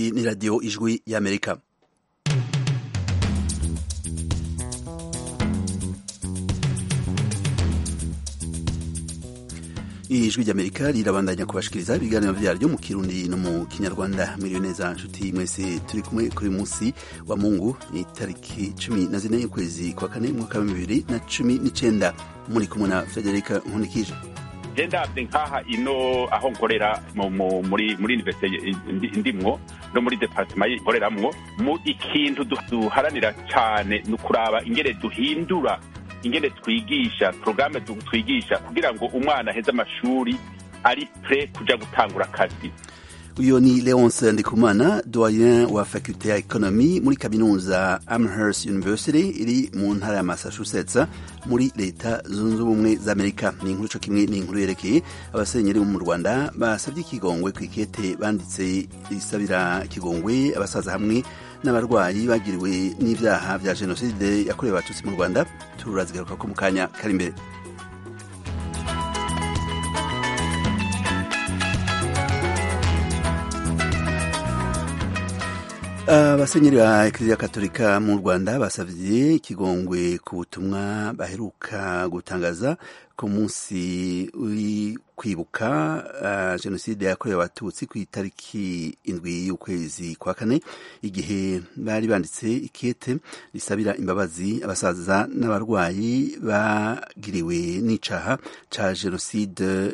iyi ni radiyo ijwi y'amerika ijwi ry'amerika rirabandanya kubashikiriza ibiganiro vyaryo mu kirundi no mu kinyarwanda miriwe neza nshuti mwese turi kumwe kuri munsi wa mungu itariki cumi na zine y'ukwezi kwa kane mwaka wa bibiri na cumi n'icenda muri kumwe na federika nkunikije je ndavye nkaha ino aho nkorera muri muri universite ndimwo no muri departement nkoreramwo mu ikintu duharanira cane ni ukuraba ingene duhindura ingene twigisha porogaramu twigisha kugira ngo umwana aheze amashuri ari pre kuja gutangura akazi uyo ni leonce ndikumana doyen wa faculte ya economy muri kaminuza amherst university iri mu ntara ya massachusetts muri leta zunze ubumwe za amerika ni inkuru co kimwe ni inkuru yerekeye abasenyeri bo mu rwanda basabye ikigongwe ku ikete banditse isabira ikigongwe abasaza hamwe n'abarwayi bagiriwe n'ivyaha vya jenoside yakorewe abatutsi mu rwanda turazigaruka ko mu kanya kari imbere abasenyeri ba ekiriziya katolika mu rwanda basavye ikigongwe ku butumwa baheruka gutangaza ku munsi uri kwibuka uh, jenoside yakorewe abatutsi ku itariki indwi y'ukwezi kwa kane igihe bari banditse ikete risabira imbabazi abasaza n'abarwayi bagiriwe n'icaha ca jenoside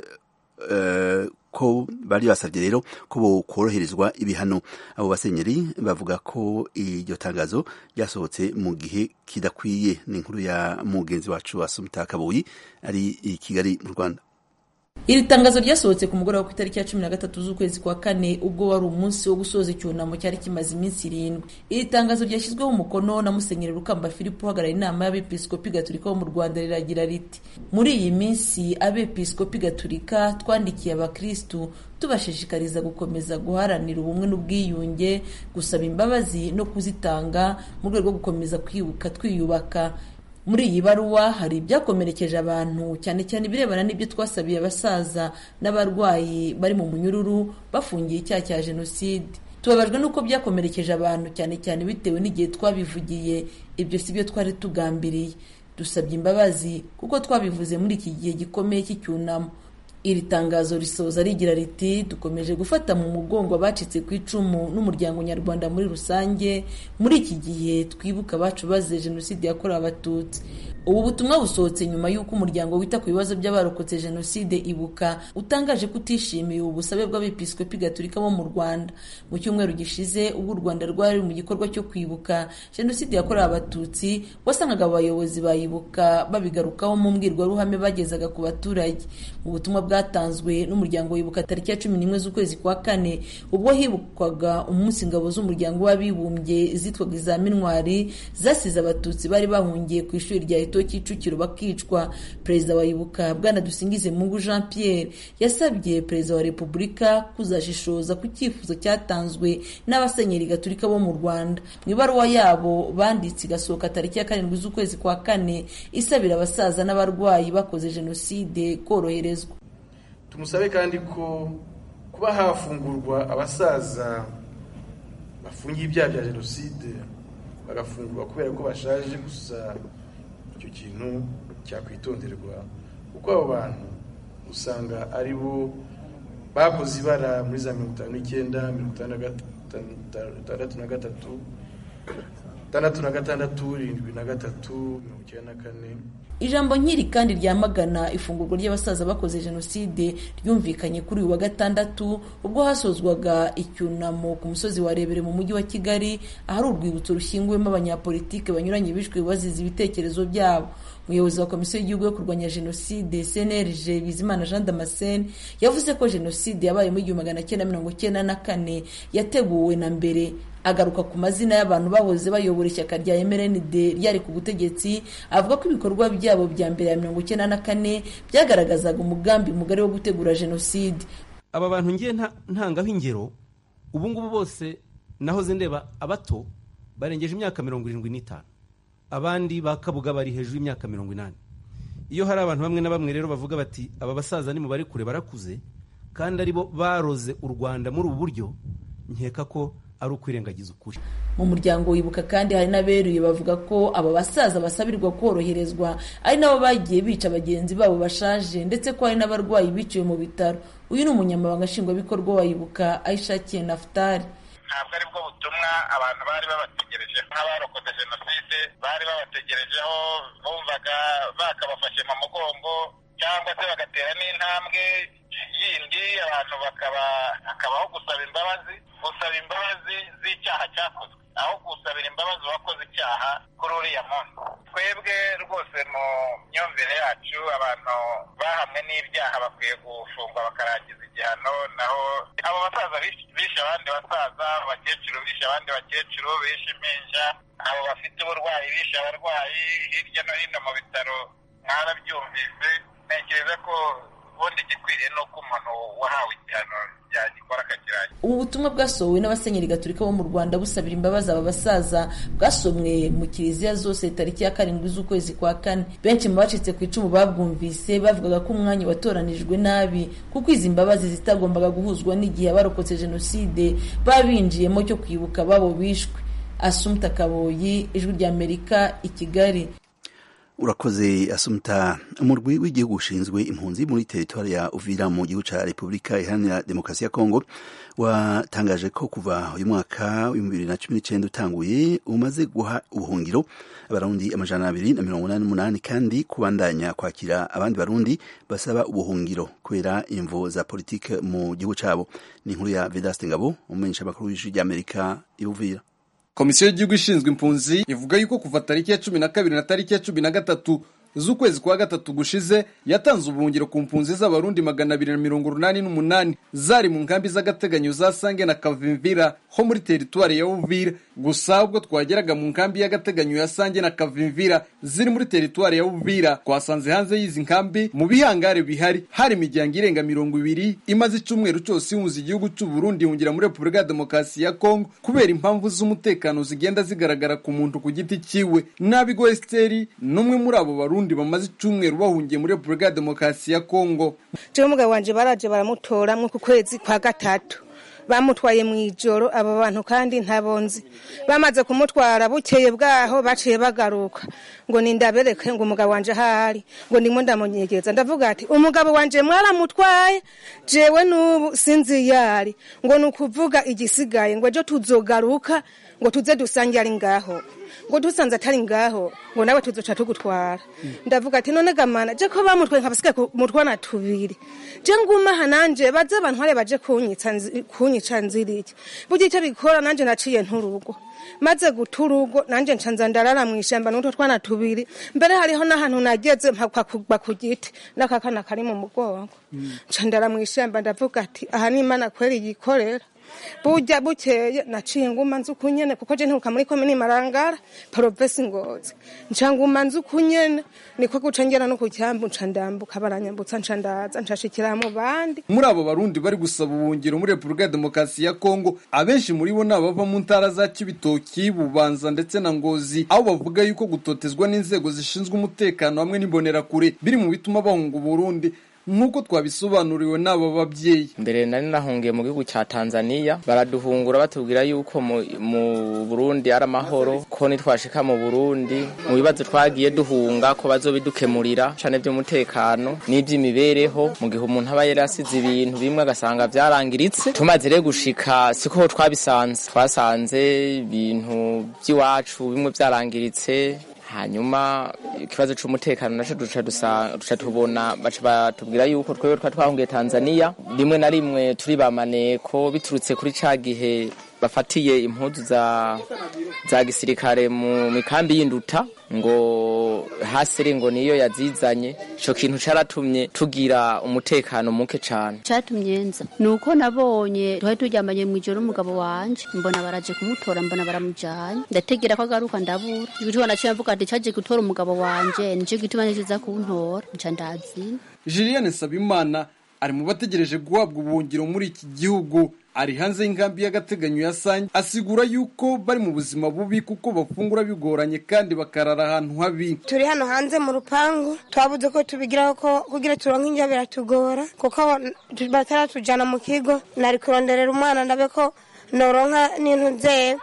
uh, ko bari basabye rero ko bokoroherezwa ibihano abo basenyeri bavuga ko iryo tangazo ryasohotse mu gihe kidakwiye ni inkuru ya mugenzi wacu Asumta Kabuyi ari i Kigali mu Rwanda iri tangazo ryasohotse ku mugoroba ku itariki ya cumi na gatatu z'ukwezi kwa kane ubwo wari umunsi wo gusoza icyunamo cyari kimaze iminsi irindwi iri tangazo ryashyizweho umukono na musenyeri rukamba filipo uhagarariye inama y'abepiskopi gaturika bo mu rwanda riragira riti muri iyi minsi abepiskopi gaturika twandikiye abakristu tubashishikariza gukomeza guharanira ubumwe n'ubwiyunge gusaba imbabazi no kuzitanga mu rwego rwo gukomeza kwibuka twiyubaka muri iyi baruwa hari ibyakomerekeje abantu cyane cyane ibirebana n'ibyo twasabiye abasaza n'abarwayi bari mu munyururu bafungiye icyaha cya jenoside tubabajwe n'uko byakomerekeje abantu cyane cyane bitewe n'igihe twabivugiye ibyo si byo twari tugambiriye dusabye imbabazi kuko twabivuze muri iki gihe gikomeye cy'icyunamo iri tangazo risoza rigira riti dukomeje gufata mu mugongo abacitse ku icumu n'umuryango nyarwanda muri rusange muri iki gihe twibuka abacu bazize jenoside yakorewe abatutsi ubu butumwa busohotse nyuma y'uko umuryango wita ku bibazo by'abarokotse jenoside ibuka utangaje ko utishimiye ubu busabe bw'abepiskopi gaturika bo mu rwanda mu cyumweru gishize ubwo u rwanda rwari mu gikorwa cyo kwibuka jenoside yakorewe abatutsi wasangaga abayobozi bayibuka babigarukaho mu mbwirwaruhame bagezaga ku baturage mu butumwa bwatanzwe n'umuryango wibuka tariki ya cumi n'imwe z'ukwezi kwa kane ubwo hibukwaga umunsi ingabo z'umuryango w'abibumbye zitwaga iza minwari zasize abatutsi bari bahungiye ku ishuri rya eto kicukiro bakicwa perezida wa ibuka bwana dusingize mungu jean pierre yasabye perezida wa repubulika kuzashishoza ku cyifuzo cyatanzwe n'abasenyeri gaturika bo mu rwanda mu ibaruwa yabo banditse igasohoka tariki ya karindwi z'ukwezi kwa kane isabira abasaza n'abarwayi bakoze jenoside koroherezwa tumusabe kandi ko kuba hafungurwa abasaza bafungiye ibyaha bya jenoside bagafungurwa kubera ko bashaje gusa icyo kintu cyakwitonderwa kuko abo bantu usanga ari bo bakoze ibara muri za mirongo itanu n'icyenda mirongo itandatu na gatatu itandatu na gatandatu irindwi na gatatu mirongo icyenda na kane ijambo nkiri kandi ryamagana ifungurwa ry'abasaza bakoze jenoside ryumvikanye kuri uyu wa gatandatu ubwo hasozwaga icyunamo ku musozi wa rebere mu mujyi wa kigali ahari urwibutso rushyinguwemo abanyapolitike banyuranye bishwe bazize ibitekerezo byabo umuyobozi wa komisiyo y'igihugu yo kurwanya jenoside cnlg bizimana jean damascene yavuze ko jenoside yabaye mu igihumbi magana cyenda mirongo cyenda na kane yateguwe na mbere agaruka ku mazina y'abantu bahoze bayobora ishyaka rya mrnd ryari ku butegetsi avuga ko ibikorwa byabo bya mbere ya mirongo icyenda na kane byagaragazaga umugambi mugari wo gutegura jenoside aba bantu ngiye ntangaho ingero ubu ngubu bose nahoze ndeba abato barengeje imyaka mirongo irindwi n'itanu abandi ba kabuga bari hejuru y'imyaka mirongo inani iyo hari abantu bamwe na bamwe rero bavuga bati aba basaza ni mu bari kure barakuze kandi aribo baroze u rwanda muri ubu buryo nkeka ko ari ukwirengagiza ukuri mu muryango wibuka kandi hari n'aberuye bavuga ko aba basaza basabirwa koroherezwa ari nabo bagiye bica bagenzi babo bashaje ndetse ko hari n'abarwayi biciwe mu bitaro uyu ni umunyamabanga nshingwabikorwa wa ibuka ayishakiye nafutari ntabwo ari bwo butumwa abantu bari babategereje nk'abarokotse jenoside bari babategerejeho bumvaga bakabafashe mu mugongo cyangwa se bagatera n'intambwe yindi abantu bakaba hakabaho gusaba imbabazi gusaba imbabazi z'icyaha cyakozwe aho gusabira imbabazi uwakoze icyaha kuri uriya muntu twebwe rwose mu myumvire yacu abantu bahamwe n'ibyaha bakwiye gufungwa bakarangiza igihano naho abo basaza bishe abandi basaza abakecuru bishe abandi bakecuru bishe impinja abo bafite uburwayi bishe abarwayi hirya no hino mu bitaro mwarabyumvise ntekereza ko ubundi igikwiriye ni uko umuntu wahawe igihano yagikora akakirangira ubu butumwa bwasohowe n'abasenyeri gaturika bo mu rwanda busabira imbabazi aba basaza bwasomwe mu kiliziya zose tariki ya karindwi z'ukwezi kwa kane benshi mu bacitse ku icumu babwumvise bavugaga ko umwanya watoranijwe nabi kuko izi mbabazi zitagombaga guhuzwa n'igihe abarokotse jenoside babinjiyemo cyo kwibuka babo bishwe asumta kaboyi ijwi ry'amerika i kigali urakoze asumta umurwi w'igihugu ushinzwe impunzi muri teritwari ya uvira mu gihugu cya repubulika iharanira demokarasi ya kongo watangaje ko kuva uyu mwaka w'ibihumbi bibiri na cumi n'icyenda utanguye umaze guha ubuhungiro abarundi amajana abiri na mirongo inani n'umunani kandi kubandanya kwakira abandi barundi basaba ubuhungiro kubera imvo za politike mu gihugu cyabo ni inkuru ya vedaste ngabo umumenyesha amakuru w'ijwi ry'amerika i uvira komisiyo y'igihugu ishinzwe impunzi ivuga yuko kuva tariki ya cumi na kabiri na tariki ya cumi na gatatu z'ukwezi kwa gatatu gushize yatanze ubuhungiro ku mpunzi z'abarundi magana abiri na mirongo urunani n'umunani zari mu nkambi z'agateganyo za sange na kavimvira ho muri teritwari ya uvira gusa ubwo twageraga mu nkambi y'agateganyo ya sange na kavimvira ziri muri teritwari ya uvira twasanze hanze y'izi nkambi mu bihangare bihari hari imiryango irenga mirongo ibiri imaze icyumweru cyose ihunza igihugu cy'u Burundi ihungira muri repubulika ya demokarasi ya kongo kubera impamvu z'umutekano zigenda zigaragara ku muntu ku giti cyiwe nabigo esiteri n'umwe muri abo barundi bamaze icyumweru bahungiye muri repubulika ya demokarasi ya kongo jewe umugabo wanje baraje baramutora mu kwezi kwa gatatu bamutwaye mu ijoro abo bantu kandi ntabonzi bamaze kumutwara bukeye bwaho baciye bagaruka ngo nindabereke ngo umugabo wanje ahari ngo ndimo ndamunyegeza ndavuga ati umugabo wanje mwaramutwaye jewe n'ubu sinzi yari ngo ni ukuvuga igisigaye ngo ejo tuzogaruka ngo tuze dusange ari ngaho ngo dusanze atari ngaho ngo nawe tuzoca tugutwara ndavuga ati none gamana je ko bamutwaye nkabasigaye mutwana tubiri je nguma aha nanje baze bantware baje kunyica kunyica nziriki burya icyo bikora nanje naciye nturugo maze guta urugo nanje ncanza ndarara mu ishyamba n'utwo twana tubiri mbere hariho n'ahantu nageze mpakwa kugwa ku giti n'akakana kari mu mugongo nca ndara mu ishyamba ndavuga ati aha ni imana kweri yikorera burya bukeye naciye nguma nzi ukunyene kuko je nturuka muri komini marangara provinsi ngozi nca nguma nzi ukunyene niko guca ngera no ku cyambu nca ndambuka baranyambutsa nca ndaza nshashikira mu bandi muri abo barundi bari gusaba ubuhungiro muri repubulika ya demokarasi ya kongo abenshi muri bo ni abava mu ntara za kibitoki bubanza ndetse na ngozi aho bavuga yuko gutotezwa n'inzego zishinzwe umutekano hamwe n'imbonerakure biri mu bituma bahunga uburundi nk'uko twabisobanuriwe n'aba babyeyi mbere nari nahungiye mu gihugu cya tanzania baraduhungura batubwira yuko mu burundi ari amahoro ko nitwashika mu burundi mu bibazo twagiye duhunga ko bazobidukemurira cyane by'umutekano n'iby'imibereho mu gihe umuntu aba yari asize ibintu bimwe agasanga byarangiritse tumaze rero gushika siko twabisanze twasanze ibintu by'iwacu bimwe byarangiritse hanyuma ikibazo cy'umutekano naco duca duca tubona baca batubwira yuko twebwe twa twahungiye Tanzania rimwe na rimwe turi bamaneko biturutse kuri ca gihe bafatiye impuzu za za gisirikare mu mikambi y'induta ngo hasere ngo niyo yazizanye ico kintu caratumye tugira umutekano muke cane catumye nza nuko nabonye twari turyamanye mu ijoro umugabo wanje mbona baraje kumutora mbona baramujanye ndategera ko agaruka ndabura igituma naciye mvuga ati caje gutora umugabo wanje nico gituma nikiza kuntora nca ndazina Julienne Sabimana ari mu bategereje guhabwa ubuhungiro muri iki gihugu ari hanze y'inkambi y'agateganyo ya Sange asigura yuko bari mu buzima bubi kuko bafungura bigoranye kandi bakarara ahantu habi turi hano hanze mu rupangu twabuze ko tubigiraho ko kugira turonke indya biratugora kuko bataratujana mu kigo nari kuronderera umwana ndabe ko noronka n'intu ze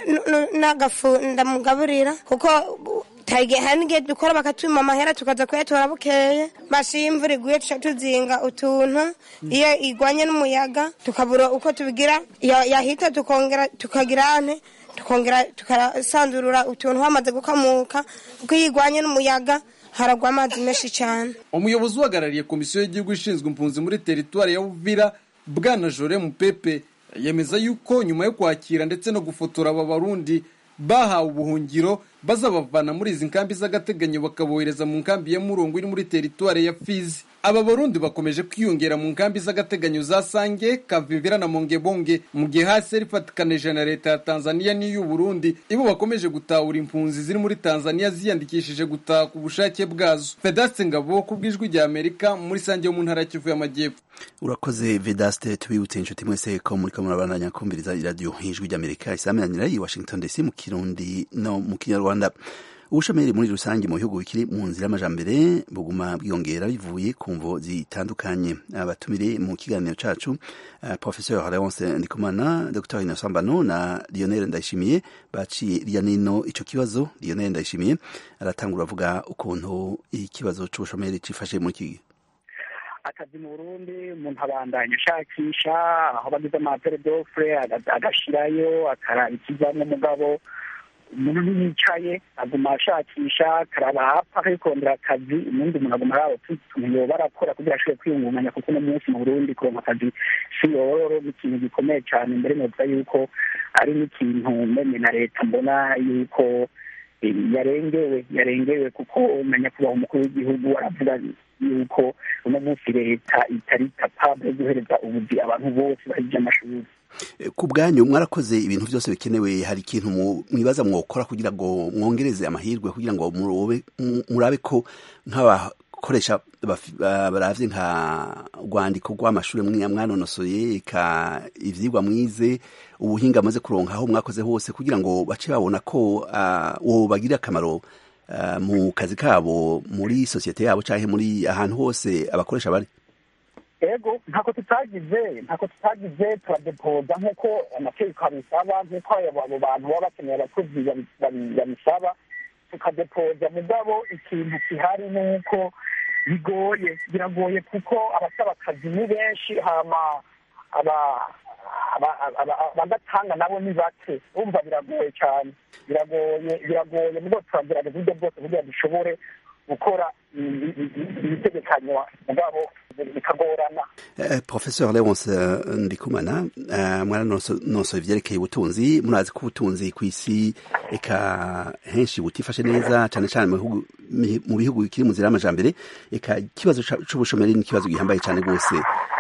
n'agafu ndamugaburira kuko tage hari n'igihe dukora bakatwima amahera tukaza kuyatora bukeye basi iyo imvura iguye tuca tuzinga utuntu iyo igwanye n'umuyaga tukabura uko tubigira ya- yahita tukongera tukagira ane tukongera tukasanzurura utuntu hamaze gukamuka kuko iyo igwanye n'umuyaga haragwa amazi menshi cyane umuyobozi uhagarariye komisiyo y'igihugu ishinzwe impunzi muri teritwari ya Uvira bwana Jore Mupepe yemeza yuko nyuma yo kwakira ndetse no gufotora aba barundi bahawe ubuhungiro bazabavana muri izi nkambi z'agateganyo bakabohereza mu nkambi ya Murongo iri muri teritwari ya Fizi aba barundi bakomeje kwiyongera mu nkambi z'agateganyo za Sange Kavimvira na Mongebonge mu gihe hasi rifatikanije na leta ya Tanzania n'iy'u Burundi ibo bakomeje gutahura impunzi ziri muri Tanzania ziyandikishije gutaha ku bushake bwazo Vedaste Ngabo ku bw'ijwi rya Amerika muri Sange yo mu ntara ya Kivu y'Amajyepfo urakoze vedaste tubibutse inshuti mwese ko muriko murabandanya kumviriza iradiyo ijwi ry'amerika isaminanira i washington dc mu kirundi no mu kinyarwanda ubushomeri muri rusange mu bihugu bikiri mu nzira y'amajambere buguma bwiyongera bivuye ku mvo zitandukanye abatumire mu kiganiro cacu uh, professeur leonce ndikumana dr innocent mbano na lionel ndayishimiye baciye irya nino ico kibazo lionel ndayishimiye aratangura avuga ukuntu ikibazo c'ubushomeri cifashe muri iki gihe akazi mu burundi umuntu abandanya ashakisha aho bagize amapere dofure agashirayo akaraba ikivamo umugabo umuntu ntiyicaye aguma ashakisha akaraba hapfa akikondera akazi ubundi umuntu aguma araba utuntu yoba arakora kugira ashobore kwiyungunganya kuko uno munsi mu burundi kuronka akazi si yororo ni ikintu gikomeye cyane mbere novuga yuko ari n'ikintu mene na leta mbona yuko eh, yarengewe yarengewe kuko na nyakubahwa umukuru w'igihugu aravuga yuko uno munsi leta itari capable yo guhereza ubuzi abantu bose bahije amashuri ku bwanyu mwarakoze ibintu byose bikenewe hari ikintu mu- mwibaza mwokora kugira ngo mwongereze amahirwe kugira ngo murobe- mu- murabe ko nk'abakoresha bafi- ba- baravye nka rwandiko rw'amashuri mwe mwanonosoye ka ivyigwa mwize ubuhinga amaze kuronka aho mwakoze hose kugira ngo bace babona ko ah, wobagirira akamaro ah, mu kazi kabo muri sosiyete yabo canke muri ahantu hose abakoresha bari ego ntako tutagize ntako tutagize turadepoza nk'uko amategeko abisaba nk'uko abo abo bantu baba bakeneye abakozi babi- babi- babisaba tukadepoza mugabo ikintu gihari ni uko bigoye biragoye kuko abasaba akazi ni benshi hama aba aba- aba- abagatanga nabo ni bake urumva biragoye cyane biragoye biragoye mugo turagerageza uburyo bwose kugira dushobore gukora ibi- ibi- ibitegekanywa mugabo bikagorana Eh, Professeur Leonce eh, Ndikumana eh, mwaranonosoye ivyerekeye ubutunzi murazi ko ubutunzi kw'isi eka henshi butifashe neza cane cane mu bihugu mi- mu bihugu bikiri mu nzira y'amajambere eka ikibazo ca- c'ubushomeri ni ikibazo gihambaye cane rwose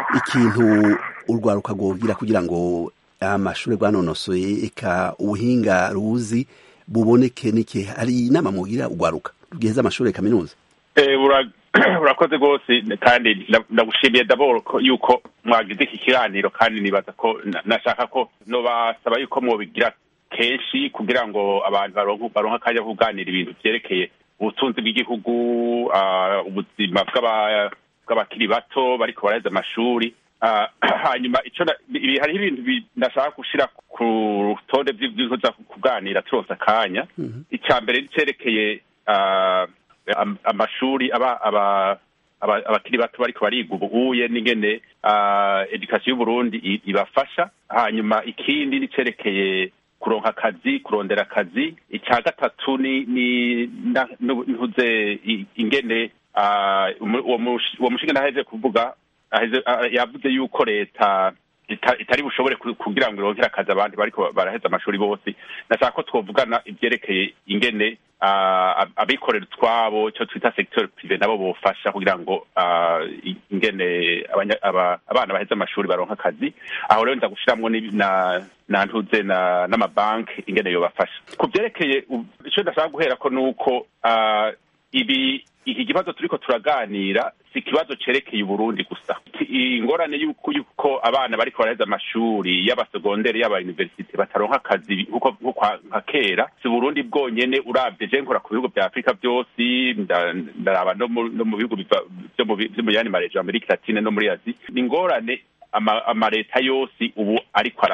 ikintu urwaruka rwogira kugira ngo amashure rwanonosoye eka ubuhinga ruzi buboneke niki hari inama mwogira urwaruka rugiheza amashure ya kaminuza Eh, ura- urakoze rwose kandi nda- ndagushimiye daboro ko yuko mwagize iki kiganiro kandi nibaza ko na- nashaka ko nobasaba yuko mwobigira kenshi kugira ngo abantu baronke baronke akanya ko kuganira ibintu vyerekeye ubutunzi bw'igihugu ah, ubuzima bw'aba- bw'abakiri bato bariko baraheza amashuri Ah, hanyuma ico na- ibi- hariho ibintu bi- ndashaka gushira ku rutonde vy'ivyo tuza kuganira turonse akanya icya mbere nicerekeye ah, am- amashuri aba aba aba- abakiri bato bariko bariga ubuhuye n'ingene ah, edukasiyo y'uburundi i- ibafasha hanyuma ikindi nicerekeye kuronka akazi kurondera akazi icya gatatu ni ni na- nu- ntuze i- ingene ah, umu- uwo mushi- uwo mushinga ntaheje kuvuga aheze- ah, yavuze yuko leta ita- itari bushobore ku- kugira ngo ironkere akazi abandi bariko baraheza amashuri bose nashaka ko twovugana ivyerekeye ingene ah, ab- abikorera utwabo ico twita secteur prive nabo bofasha kugira ngo ah, i- ingene abanya- aba- abana baheze amashuri baronka akazi aho rero nza gushiramwo n'ibi- na na ntuze na n'amabanki ingene yobafasha ku vyerekeye u- ico ndashaka guherako nuko ah, ibi iki kibazo turiko turaganira si ikibazo cerekeye uburundi gusa Iki- ingorane yuko yuko abana bariko baraheza amashuri y'abasegonderi y'abayuniversite bataronka akazi nkuko nkuko nka kera si uburundi bwonyene uravye je nkora ku bihugu vya afurika vyose nda- ndaraba no mu no mu bihugu biva- vyo mu bi- vyo mu yandi marejo amerika latine no muri azi ni ingorane ama- amaleta yose ubu ariko ara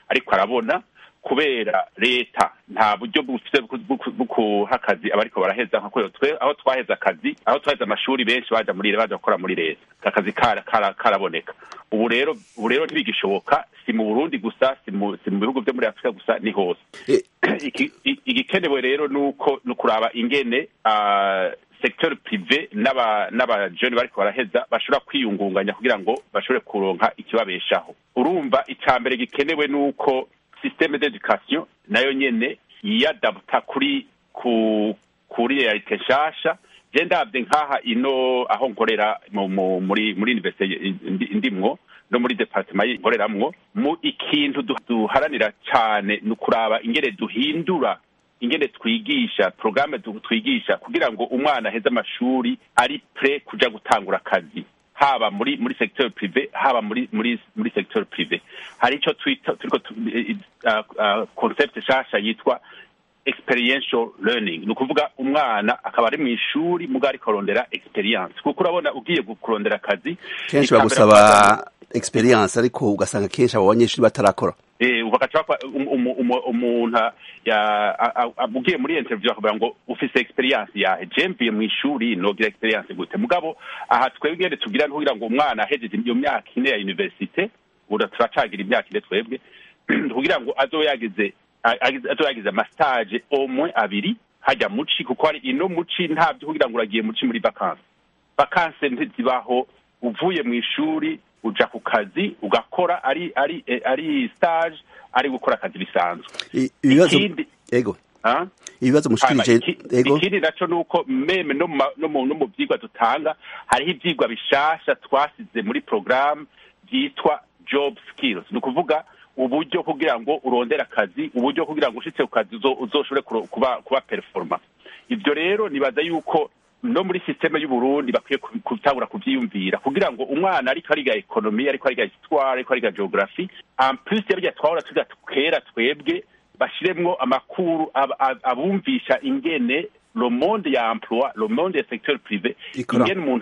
ariko arabona kubera leta nta buryo bufite bwo kuha akazi abariko baraheza nka kubera twe aho twaheza akazi aho twaheza amashuri benshi baja muri baja gukora muri leta akazi karaboneka ubu rero ubu rero ntibigishoboka si mu burundi gusa si mu si mu bihugu vyo muri afurika gusa ni hose igikenewe rero nuko ni ukuraba ingene secteur privé n'aba n'abajeni bariko baraheza bashobora kwiyungunganya kugira ngo bashobore kuronka ikibabeshaho urumva icya mbere gikenewe nuko systeme d'education nayo nyene yiyadabuta kuri ku kuri realite nshasha je ndavye nk'aha ino aho nkorera muri muri universite ndimwo no muri departement nkoreramwo mu ikintu duharanira cane ni ukuraba ingene duhindura ingene twigisha programme twigisha kugira ngo umwana aheze amashuri ari pre kuja gutangura akazi haba muri muri secteur privé haba muri muri muri secteur privé hari ico twita turiko concept shasha yitwa experiential learning ni ukuvuga umwana akaba ari mu ishuri muga ariko arondera experience kuko urabona ugiye kurondera akazi kenshi bagusaba experience ariko ugasanga kenshi abo banyeshuri batarakora bagaca umuntu ugiye muri interview bakavuga ngo ufise experience yahe je mvuye mu ishuri nogira experience gute mugabo aha twebwe ngende tugira kugira ngo umwana ahejeje iyo myaka ine ya universite ubu turacagira imyaka ine twebwe kugira ngo azoyagize azoyagize amastage omwe abiri hajya muci kuko hari ino muci ntabyo kugira ngo uragiye muci muri vacances vacances ntizibaho uvuye mu ishuri uja ku kazi ugakora ari ari ari stage ari gukora akazi bisanzwe ikindi ego ibibazo mushikirije ego ikindi naco nuko meme no mu no mu vyigwa dutanga hariho ivyigwa bishasha twasize muri programme vyitwa job skills ni ukuvuga uburyo kugira ngo urondere akazi uburyo kugira ngo ushitse ku kazi uzoshobore kuba kuba performa ivyo rero nibaza yuko no muri systeme y'uburundi bakwiye gutangura kuvyiyumvira kugira ngo umwana ariko ariga ekonomi ariko ariga histoire ariko ariga geography en plus yabirya twahora tuga kera twebwe bashiremwo amakuru abumvisha ingene le monde ya emploi le monde ya secteur privé ingene umuntu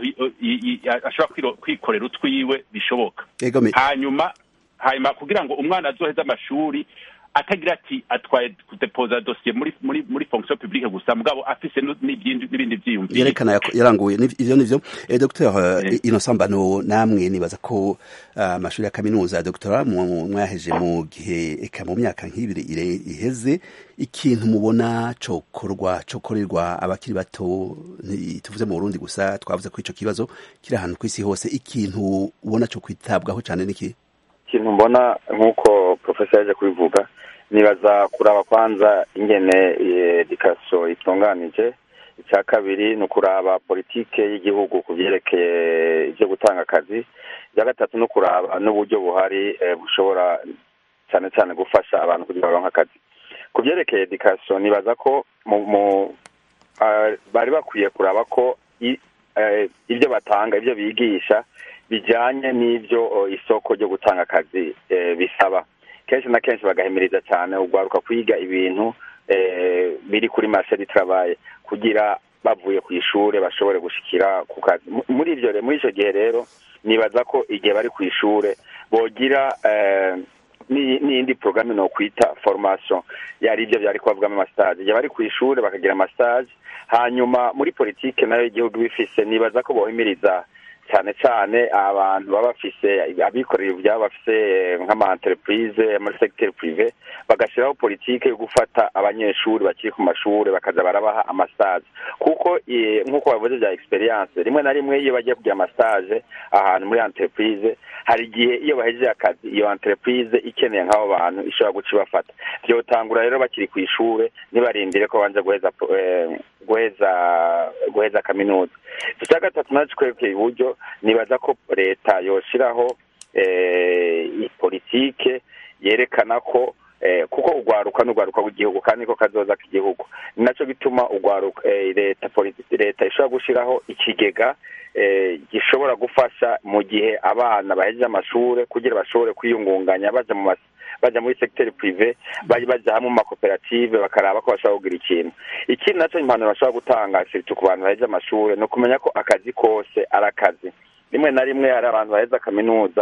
ashobora kwikorera utwiwe bishoboka hanyuma hanyuma kugira ngo umwana azoheze amashuri atagira ati atwaye kudepoza dosiye muri muri muri fonction publique gusa mugabo afise n'ibindi vyiyumviro yerekana yaranguye ivyo nivyo eh, dr uh, Innocent Bano namwe nibaza ko amashuri uh, ya kaminuza dr mwaheje mu gihe eka mu myaka nk'ibiri iheze ikintu mubona cokorwa cokorerwa abakiri bato tuvuze mu Burundi gusa twavuze ko ico kibazo kiri ahantu kw'isi hose ikintu ubona co kwitabwaho cane niki ikintu mbona nk'uko profesa yaje kubivuga nibaza kuraba kwanza ingene edikasiyo itunganije icya kabiri ni ukuraba politike y'igihugu ku byerekeye ibyo gutanga akazi icya gatatu ni ukuraba n'uburyo buhari bushobora cyane cyane gufasha abantu kugira baronke akazi ku byerekeye edikasiyo nibaza ko bari bakwiye kuraba ko ibyo batanga ibyo bigisha bijyanye n'ibyo isoko ryo gutanga akazi bisaba kenshi na kenshi bagahimiriza cyane ugwaruka kwiga ibintu biri kuri marishe ditarabaye kugira bavuye ku ishuri bashobore gushikira ku kazi muri ibyo muri icyo gihe rero nibaza ko igihe bari ku ishuri bogira n'iyindi porogaramu ni ukwita foromasiyo yari ibyo byari kubavugamo amasitaje igihe bari ku ishuri bakagira amasitaje hanyuma muri politiki nayo igihugu bifise nibaza ko bohimiriza cyane cyane abantu baba bafise abikorera ibyabo bafise nk'ama-entreprise muri secteur privé bagashyiraho politike yo gufata abanyeshuri bakiri ku mashuri bakaza barabaha amastage kuko nk'uko bavuze bya experience rimwe na rimwe iyo bagiye kugira amastage ahantu muri entreprise hari igihe iyo bahejeje akazi iyo entreprise ikeneye nk'abo bantu ishobora guca ibafata byotangura rero bakiri ku ishuri ntibarindire ko banza guheza guheza guheza kaminuza icya gatatu nacyo twerekeye iburyo nibaza ko leta yoshiraho politike yerekana ko kuko urwaruka n'urwaruka rw'igihugu kandi niko kazoza k'igihugu ni nacyo gituma urwaruka leta leta ishobora gushyiraho ikigega gishobora gufasha mu gihe abana bahejeje amashuri kugira bashobore kwiyungunganya baja mu baja muri secteur privé bari baja hamwe mu makoperative bakaraba ko bashobora kugira ikintu ikindi nacyo impanuro bashobora gutanga siritu ku bantu bahejeje amashuri ni ukumenya ko akazi kose ari akazi rimwe na rimwe hari abantu baheza kaminuza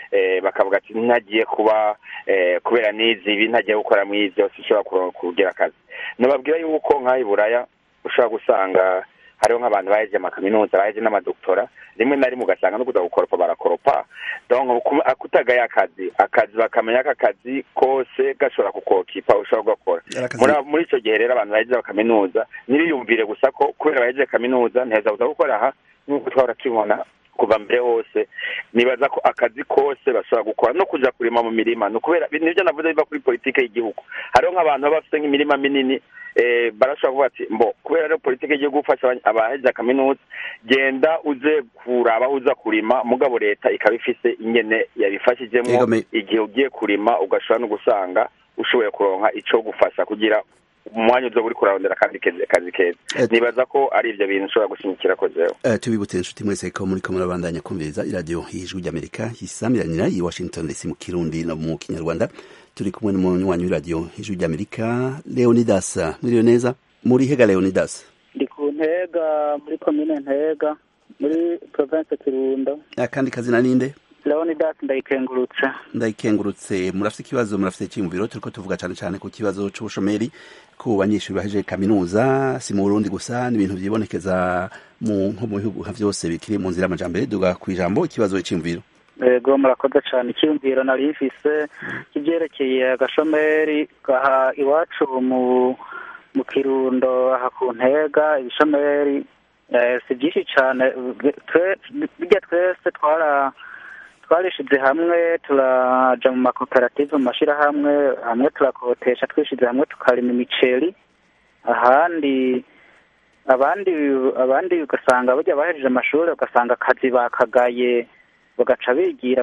bakavuga ati ntagiye kuba kubera n'izi ibi ntagiye gukora mu ibyo sinshobora kugira akazi nababwira yuko nk'aho buraya ushobora gusanga hariho nk'abantu baheje amakaminuza baheje n'amadoktora rimwe na rimwe ugasanga no kuza gukoropa barakoropa kutagaye akazi akazi bakamenya ko akazi kose gashobora kukokipa ushobora kugakora muri icyo gihe rero abantu baheje kaminuza ntibiyumvire gusa ko kubera baheje kaminuza ntiheza kuza gukora aha nk'uko twahora tubibona kuva mbere hose nibaza ko akazi kose bashobora gukora no kuja kurima mu mirima ni ukubera nibyo navuze biva kuri politike y'igihugu hariho nk'abantu baba bafite nk'imirima minini barashobora kuvuga ati mbo kubera rero politike y'igihugu gufasha abahejeje kaminuza genda uze kuraba aho uza kurima mugabo leta ikaba ifise ingene yabifashijemo igihe ugiye kurima ugashobora no gusanga ushoboye kuronka ico gufasha kugira umwanya uza uri kurarondera kandi kazi keza nibaza ko ari ibyo bintu ushobora gushimikira ko jewe tubibutse inshuti mwese ko muri ko murabandanya kumviriza iradiyo y'ijwi ry'amerika isamiranira i washington dc mu kirundi no mu kinyarwanda turi kumwe n'umunywanyi w'iradiyo y'ijwi ry'amerika leonidas mwiriwe neza muri hega leonidas ndi ku ntega muri komine ntega muri province kirundo akandi kazina ninde leonidas ndayikengurutse ndayikengurutse murafite ikibazo murafite icyiyumviro turiko tuvuga cyane cyane ku kibazo c'ubushomeri ku banyeshuri bahejeje kaminuza si mu burundi gusa n'ibintu vyibonekeza mu nko mu bihugu vyose bikiri mu nzira y'amajambere duga ku ijambo ikibazo c'iyumviro yego murakoze cyane icyiyumviro nari mfise kivyerekeye agashomeri gaha iwacu mu mu kirundo aha ku ntega ibishomeri si byinshi cyane bijya twese twara twarishize hamwe turaja mu makoperative mu mashyirahamwe hamwe turakotesha twishize hamwe tukarima imiceri ahandi abandi abandi ugasanga bajya bahejeje amashuri ugasanga akazi bakagaye bagaca bigira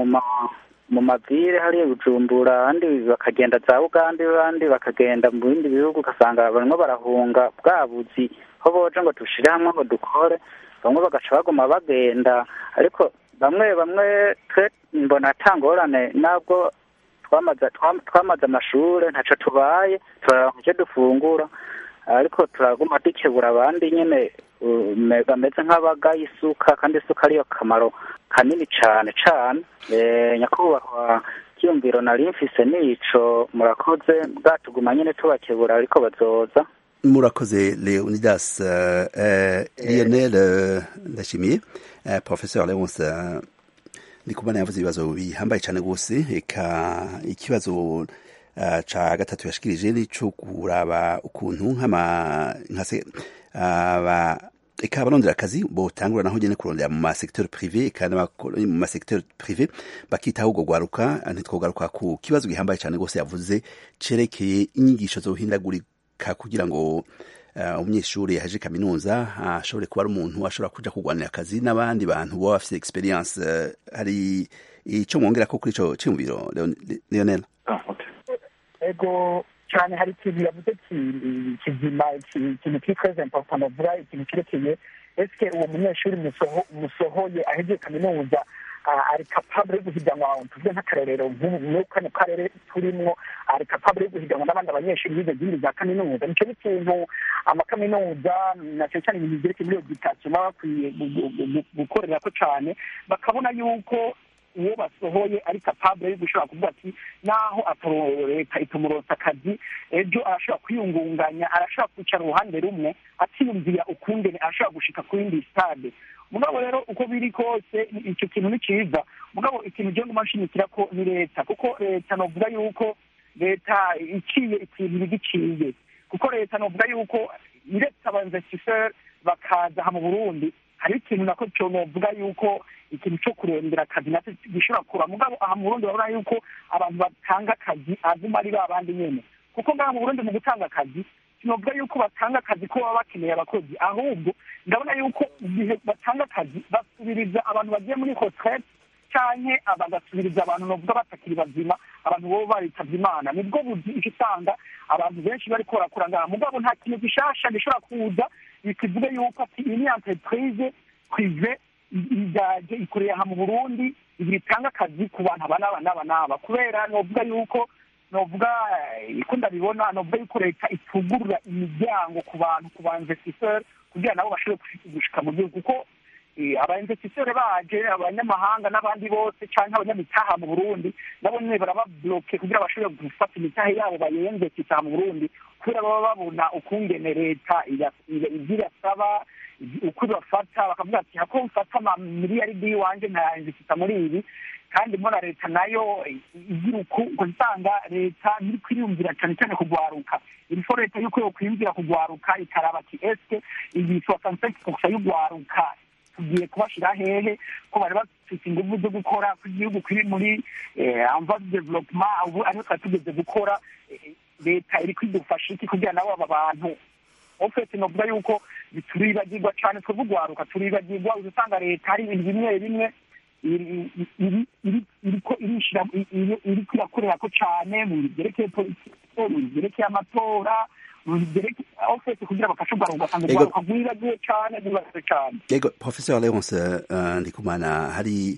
mu mavire hariya bujumbura abandi bakagenda za uganda abandi bakagenda mu bindi bihugu ugasanga barimo barahunga bwa buzi aho boje ngo dushire hamwe ngo dukore bamwe bagaca baguma bagenda ariko bamwe bamwe twe mbona atangorane nabwo twamaze twamaze amashuri ntacyo tubaye turaronka icyo dufungura ariko turaguma dukebura abandi nyine bameze nk'abagaye isuka kandi isuka ariyo kamaro kanini cyane cyane nyakubahwa kiyumviro nari mfise nico murakoze bwatuguma nyine tubakebura ariko bazoza murakoze leonidas uh, lionel uh, ndashimiye uh, professeur leonce uh, ndikumana yavuze ibibazo bihambaye cyane rwose eka ikibazo uh, ca gatatu yashikirije nico kuraba ukuntu nk'ama nkase aba uh, eka abarondera akazi botangura naho nyene kurondera mu masecteur privé eka mu masecteur privé bakitaho ubwo gwaruka ntitwogaruka ku kibazo gihambaye cyane rwose yavuze cerekeye inyigisho zohindagurika kugira ngo umunyeshuri yaje kaminuza ashobore kuba ari umuntu ashobora kuja kurwanira akazi n'abandi bantu baba bafite experience hari icyo mwongera ko kuri ico cyumviro Lionel ego cyane hari ikintu yavuze kizima ikintu kiri très important avuga ikintu kirekeye eske uwo munyeshuri musohoye ahejeje kaminuza ari capable yo guhiganwa tuvuge nk'akarorero muri kano karere turimwo ari capable yo guhiganwa n'abandi abanyeshuri bize izindi za kaminuza nicyo n'ikintu amakaminuza na cyane cyane ibintu byerekeye muri education baba bakwiye gukorerako cyane bakabona yuko uwo basohoye ari capable yo gushobora kuvuga ati naho leta itumuronsa akazi ejo arashobora kwiyungunganya arashobora kwicara uruhande rumwe atiyumvira ukungene arashobora gushika ku yindi stade mugabo rero uko biri kose icyo kintu ni cyiza mugabo ikintu gihe nguma nshimikira ko ni leta kuko leta novuga yuko leta iciye ikintu bigiciye kuko leta novuga yuko iretse abanvestiseur bakaza aha mu burundi hari ikintu nako cyo novuga yuko ikintu cyo kurondera akazi nacyo gishobora kura mugabo aha mu burundi babona yuko abantu batanga akazi aguma ari ba bandi nyene kuko ngaha mu burundi mu gutanga akazi sinovuga yuko batanga akazi ko baba bakeneye abakozi ahubwo ndabona yuko igihe batanga akazi basubiriza abantu bagiye muri retraite canke bagasubiriza abantu novuga batakiri bazima abantu bobo baritavye imana nibwo buzi icyo usanga abantu benshi bariko barakura ngaha mugabo nta kintu gishasha gishobora kuza bikivuge yuko ati iyi ni entreprise prive igaje ikorera aha mu burundi igira itanga akazi ku bantu aba n'aba n'aba n'aba kubera novuga yuko novuga uko ndabibona novuga yuko leta itugurura imiryango ku bantu ku ba investisseur kugira nabo bashobore gushika mu gihugu kuko abainvestiseri baje abanyamahanga n'abandi bose cyangwa abanyamitaha mu burundi nabo nyine barababloke kugira bashobore gufata imitahe yabo bayinvestisa mu burundi kubera baba babona ukungene leta ibyo irasaba uko ibafata bakavuga ati hako mfata amamiliyaridi y'iwanje nkayinvestisa muri ibi kandi mbona leta nayo igira uko usanga leta ntiri kwiyumvira cyane cyane kugwaruka irifo leta yuko yo kwiyumvira kugwaruka ikaraba ati eske iyi soixante gusa y'ugwaruka tugiye kubashyira hehe ko bari bafite ingufu zo gukora ko igihugu kiri muri amva development ubu ariho twari tugeze gukora leta iri kwidufasha iki kugira nabo aba bantu ofesi novuga yuko turibagirwa cyane twebwe ugwaruka turibagirwa usanga leta hari ibintu bimwe bimwe iriko irishira iriko irakorera ko cyane mu bintu byerekeye politiki mu bintu byerekeye amatora mu bintu byerekeye ofesi kugira bafashe ugwaruka ugasanga ugwaruka rwibagiwe cyane rwibagiwe cyane yego professor leonce ndikumana hari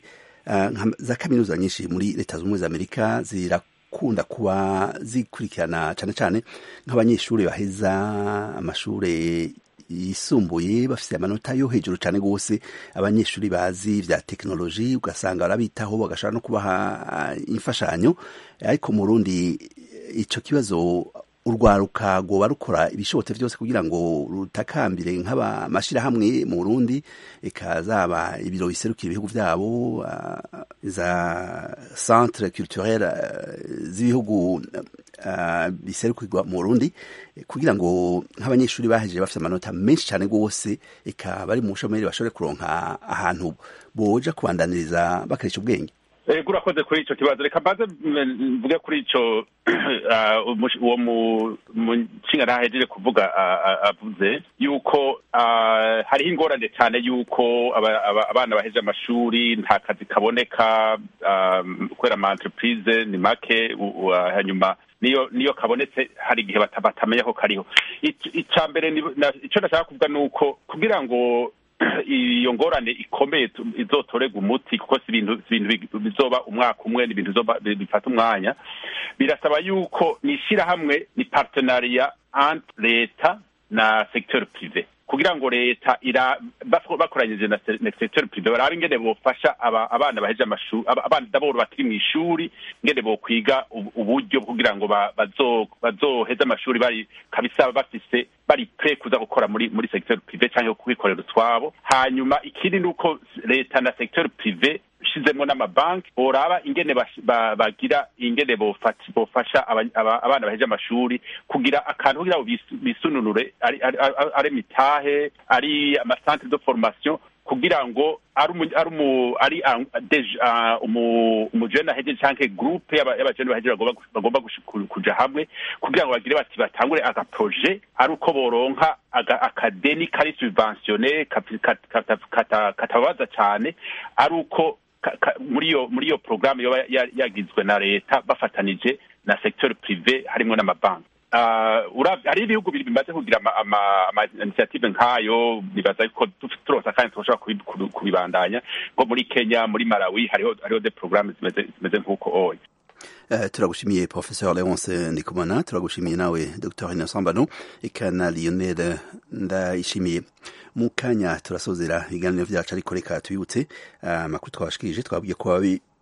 za kaminuza nyinshi muri leta zunze ubumwe za amerika zirakunda kuba zikurikirana cyane cyane nk'abanyeshuri baheza amashuri yisumbuye bafite amanota yo hejuru cyane rwose abanyeshuri bazi vya tekinoloji ugasanga barabitaho bagashobora no kubaha imfashanyo ariko mu rundi ico kibazo urwaruka rwoba rukora ibishobotse byose kugira ngo rutakambire nk'amashyirahamwe mu burundi ikazaba ibiro biserukira ibihugu byabo uh, za centre culturel uh, z'ibihugu uh, biserukirwa mu burundi kugira ngo nk'abanyeshuri bahejeje bafite amanota menshi cyane rwose eka bari mu bushomeri bashobore kuronka ahantu boja kubandaniriza bakoresha ubwenge ego urakoze kuri icyo kibazo reka mbaze mvuge kuri icyo uwo mushinga ntahejeje kuvuga avuze yuko hariho ingorane cyane yuko abana baheje amashuri nta kazi kaboneka kubera ama entreprise ni make hanyuma niyo niyo kabonetse hari igihe batamenya ko kariho icya mbere icyo nashaka kuvuga ni uko kugira ngo iyo ngorane ikomeye izotorega umuti kuko si ibintu bizoba umwaka umwe ni ibintu bifata umwanya birasaba yuko ni ishyirahamwe ni partenariya entre leta na secteur prive kugira ngo leta bakoranyije na secteur prive barabe ingene bofasha abana baheje amashuri abana daboro bakiri mu ishuri ingene bokwiga uburyo kugira ngo bazoheze amashuri bari kabisa bafise bari pre kuza gukora muri muri secteur prive cyangwa kwikorera utwabo hanyuma ikindi ni uko leta na secteur prive shizemo n'amabanki boraba ingene bagira ingene bofasha abana baheje amashuri kugira akantu kugira ngo bisununure ari mitahe ari amasantre de formation kugira ngo ari umujene ahejeje canke groupe y'abajene bahejeje bagomba kuja hamwe kugira ngo bagire bati batangure agaproje ari uko boronka akadeni kari subventionne katababaza cane ari uko muri iyo muri iyo porogaramu yoba yagizwe na leta bafatanije na secteur prive harimo n'amabanki hari ibihugu bimaze kugira ama initiative nk'ayo bibaza ko turosa kandi tushobora kubibandanya nko muri kenya muri malawi hariho hariho de porogaramu zimeze nk'uko oya Uh, turagushimiye professeur leonce ndikumana turagushimiye nawe dr innocent bano eka na lionel ndayishimiye mu kanya turasozera ibiganiro vyacu ariko reka tubibutse amakuru uh, twabashikirije twabwiye ko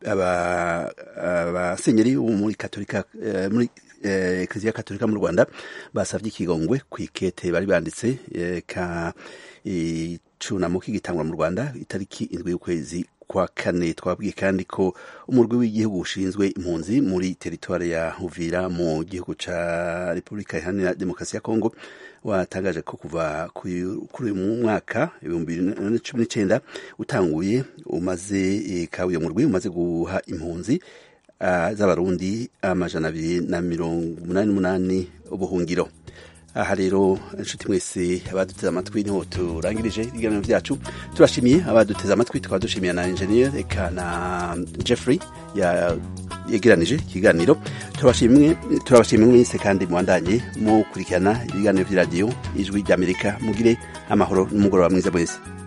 abasenyeri bo muri katolika uh, muri ekleziya katolika mu rwanda basavye ikigongwe kw'ikete bari banditse ka icunamo k'igitangwa mu rwanda itariki indwi y'ukwezi kwa kane twabwiye kandi ko umurwi w'igihugu ushinzwe impunzi muri teritwari ya Uvira mu gihugu ca Repubulika Iharanira Demokarasi ya Kongo watangaje ko kuva kuri uyu mwaka ibihumbi bibiri na cumi n'icenda utanguye umaze kawiye murwi umaze guha impunzi uh, z'abarundi amajana abiri na mirongo umunani n'umunani ubuhungiro aha rero inshuti mwese abaduteze amatwi niho turangirije ibiganiro byacu turashimiye abaduteze amatwi tukaba dushimiye na engineer eka na jeffrey yegeranije ikiganiro turabashimiye mwese kandi mubandanye mukurikirana ibiganiro by'iradiyo ijwi ry'amerika mugire amahoro n'umugoroba mwiza mwese